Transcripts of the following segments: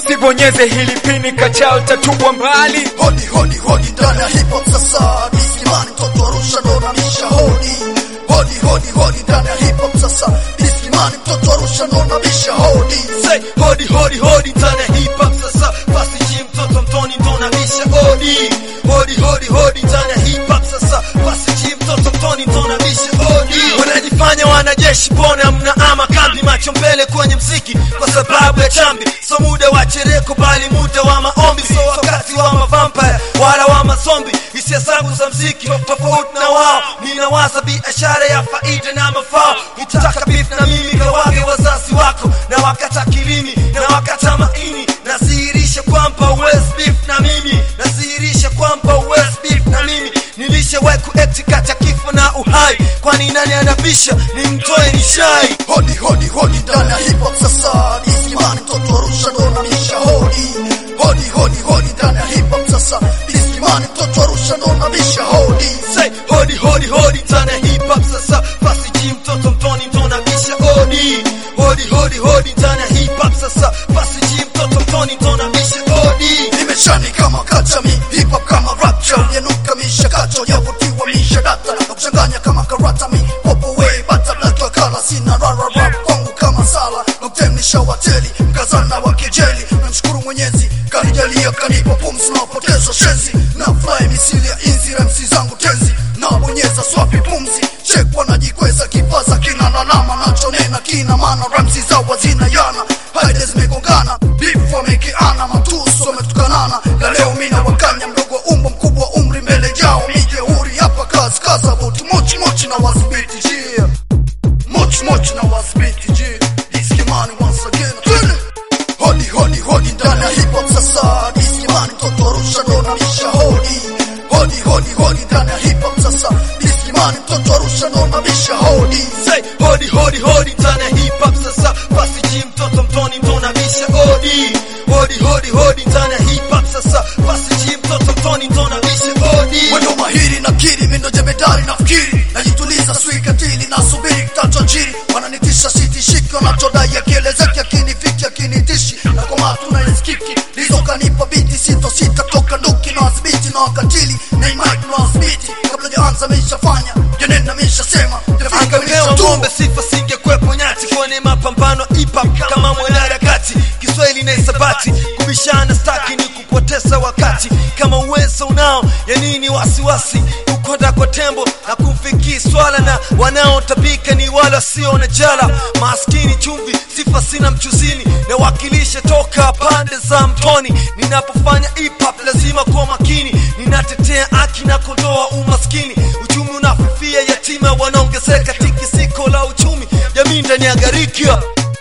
usibonyeze hili pini kachao tatupwa mbali Hodi hodi hodi ndani ya hip hop sasa Diskimani mtoto Arusha ndo nabisha hodi Hodi hodi hodi ndani ya hip hop sasa Diskimani mtoto Arusha ndo nabisha hodi Say, hodi hodi hodi ndani ya hip hop sasa basi ji mtoto mtoni ndo nabisha hodi hodi hodi hodi ndani ya hip hop sasa basi ji mtoto mtoni ndo nabisha hodi wanajifanya wanajeshi pona mna ama kambi macho mbele kwenye mziki kwa sababu ya chambi so muda wa chereko bali muda wa maombi so wakati wa mavampire wala wa mazombi hisia zangu za mziki tofauti na wao ninawaza biashara ya faida na mafao ukitaka beef na mimi kawage wazazi wako na wakata kilimi na wakata maini nadhihirisha kwamba uwezi beef na mimi nadhihirisha kwamba uwezi beef na mimi nilishawahi kuekti kati ya kifo na uhai kwani nani anabisha ni mtoe ni shai Hodi hodi hodi ndani ya hip hop sasa Diskimani mtoto Arusha ndo nabisha hodi Hodi hodi hodi ndani ya hip hop sasa Diskimani mtoto Arusha ndo nabisha hodi say hodi hodi hodi ndani ya hip hop sasa basi ji mtoto mtoni ndo nabisha hodi hodi hodi hodi ndani ya hip hop sasa basi ji mtoto mtoni ndo nabisha hodi Nimeshani kama kachami hip hop kama rapture Yanuka mishakacho yavutiwa mishadata Na kuchanganya kama karata mi popo way Bata black wa kala sina rara rap kwangu kama sala Noktemnisha wateli mkazana wa kejeli Namshukuru mwenyezi kanijalia kanipa pumzi Naopoteza shenzi na fly misili ya inzi remsi zangu tenzi Na bonyeza swapi pumzi Check wanajikweza kifaza kina lalama Nachonena kina maana ramsi za wazina yana Haide zimegongana beef wamekeana matuso wametukanana na leo mina wakanya mdogo wa umbo mkubwa wa umri mbele yao mijeuri hapa kazi kaza buti mochi mochi na wasibiti jia mochi mochi na wasibiti jia diskimani once again Twende! hodi hodi hodi ndani ya hip hop sasa diskimani mtoto Arusha ndo nabisha hodi hodi hodi hodi ndani ya hip hop sasa diskimani mtoto Arusha ndo nabisha hodi say hodi hodi hodi ndani ya hip hop sasa basi ji mtoto mtoni ndo nabisha hodi hodi hodi hodi ndani ya hip hop sasa basi ji mtoto mtoni ndo nabisha hodi Mwendo mahiri na kiri mindo jemedari nafikiri najituliza sui katili na subiri kitacho njiri wananitisha sitishiki wanachodai akielezeki akinifiki akinitishi na kwa matu na iskiki lizo kanipa biti sito sita toka nduki na wasibiti na wakatili na imaki na wasibiti kabla jaanza mishafanya janena mishasema angepewa ng'ombe sifa singekwepo nyati kwenye mapambano ipa kama mwanaharakati kiswahili na hisabati kubishana staki ni kupoteza wakati kama uwezo unao ya nini wasiwasi kukonda kwa tembo na kumfikii swala na wanaotabika ni wale wasio na jala maskini chumvi sifa sina mchuzini na wakilisha toka pande za mtoni ninapofanya hip hop lazima kuwa makini ninatetea haki na kondoa umaskini uchumi unafifia yatima wanaongezeka tikisiko la uchumi jamii ndani ya gharika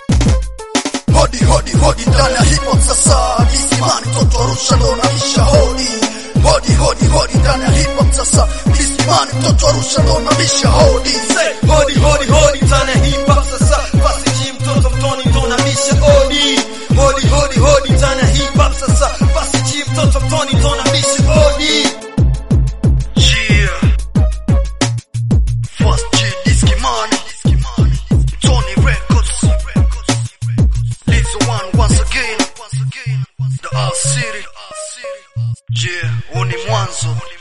hodi hodi hodi ndani ya hip hop sasa disimani mtoto Arusha ndo nabisha hodi hodi hodi hodi ndani ya hip hop sasa disimani mtoto Arusha ndo nabisha hodi Say, hodi hodi hodi ndani ya hip hop sasa basi ji mtoto mtoni ndo nabisha hodi hodi hodi hodi ndani ya hip hop sasa basi ji mtoto mtoni ndo nabisha hodi Yeah. First G Diskimani Tony Records Lizzo one once again The R City Yeah, huu ni mwanzo